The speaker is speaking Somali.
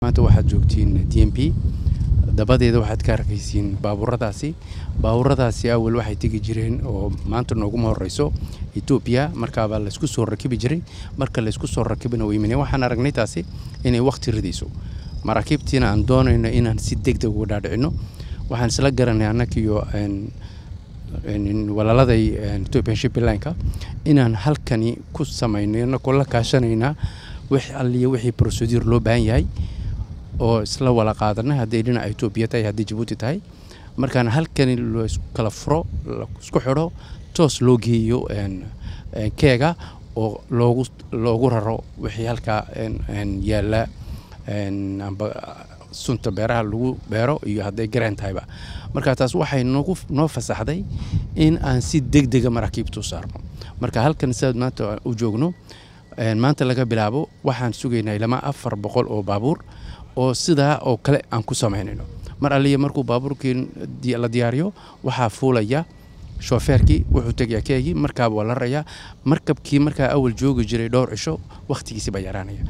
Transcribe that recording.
maanta waxaad joogtiin d m p dabadeeda waxaad ka arkaysiin baabuuradaasi baabuuradaasi awal waxay tegi jireen oo maanta nooguma horeyso etoobiya markaabaa laysku soo rakibi jiray marka laysku soo rakibina weymaneen waxaan aragnay taasi inay wakhti ridayso maraakiibtiina aan doonayno inaan si deg deg uga dhaadhicino waxaan isla garanay annagiyo walaaladay ethiopian shiplineka inaan halkani ku samayno inagoo la kaashanaynaa wix alliya wixii procedure loo baahan yahay oo isla wala qaadanay hadday dhinaca etoobiya tahay hadday jabuuti tahay markaan halkani laiskala furo isku xidho toos loo geeyo keega oo loogu loogu raro wixii halkaa yaalla amba sunta beeraha lagu beero iyo hadday gareen tahayba marka taas waxay nagu noo fasaxday in aan si deg dega maraakiibta u saarno marka halkan sidaad maanta u joogno maanta laga bilaabo waxaan sugaynaa ilama afar boqol oo baabuur oo sidaa oo kale aan ku samaynayno mar alliya markuu baabuurkii la diyaariyo waxaa fuulaya shoofeerkii wuxuu tegayaa keegii markaaba waa la rarayaa markabkii markaa awal joogi jiray dhowr cisho wakhtigiisi baa yaraanaya